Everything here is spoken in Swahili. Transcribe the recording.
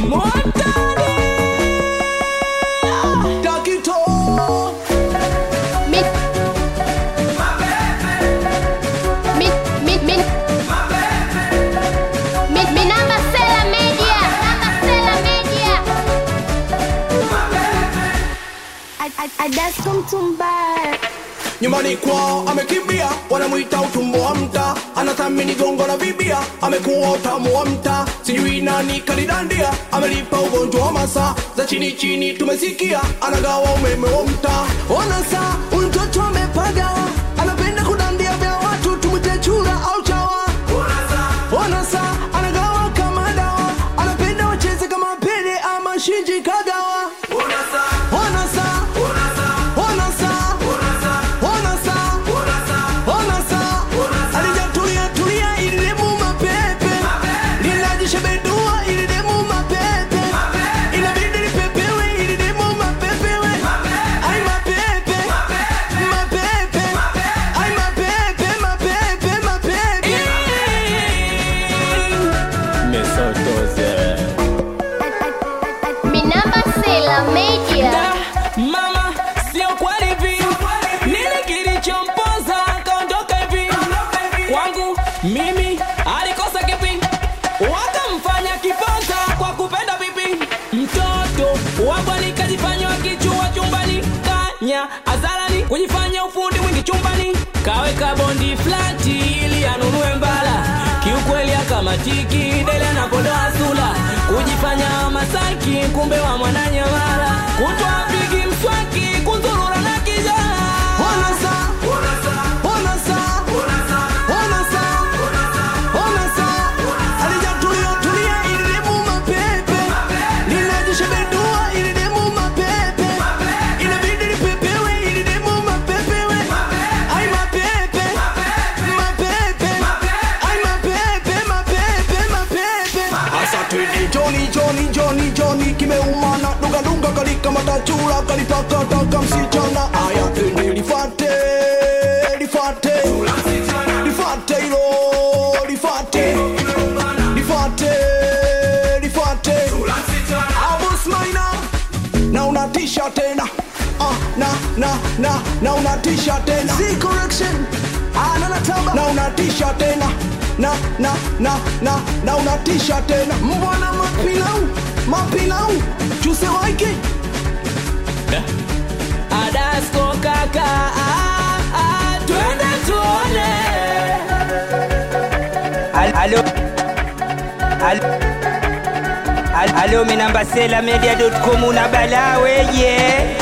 Montani Takito Mi Mi Mi Mi Mi Mi namba Sela Media Namba Sela Media Adasko Mtumba nyumbani kwao amekimbia, wanamwita utumbo wa mta, anathamini gongo la bibia, amekuwa utamu wa mta, sijui nani kalidandia, amelipa ugonjwa wa masa za chini chini, tumesikia anagawa umeme wa mta. Ona saa huyu mtoto amepaga, anapenda kudandia vya watu, tumwite chura au chawa. Ona saa anagawa kama dawa, anapenda wacheze kama Pele ama Shinji Kagawa. Ona saa Ona saa Ona saa Ona saa alijatulia tulia ili demu mapepe linajishebedua ili demu mapepe inabidi lipepewe ili demu mapepewe ai mapepe mapepe ai mapepe mapepe mapepe Mi namba Sela Media Mama, sio kweli hivi. Nini kilichompoza akaondoka hivi? Kwangu mimi alikosa kipi? Wakamfanya kiponza kwa kupenda vipi? Mtoto wabwani kajifanya wakichua chumbani, kanya azarani kujifanya ufundi mwingi chumbani, kaweka bondi flati ili anunue mbala. Kiukweli akamatiki dele anapodoa sula, kujifanya Masaki kumbe wa mwananyamala, kutwa pigi mswaki kuzurura na kijana Ona saa Ona saa Ona saa Ona saa alijatulia tulia ili demu mapepe linajishebedua ili demu mapepe inabidi lipepewe ili demu mapepewe ai mapepe mapepe ai mapepe mapepe mapepe asa twende Johnny Johnny Johnny Johnny kimeumana dunga dunga kalika matachura kalitaka taka msichana aya twende lifate lifate lifate hilo lifate lifate lifate abus maina na unatisha tena ah, na na na na unatisha tena Z correction ah, na natamba na unatisha tena na na na na na unatisha tena mbwana mapilau mapilau chuse waiki Adasko kaka ah, ah, twende tuone Al- Alo Al- Al- Alo minamba sela media.com una balaa weye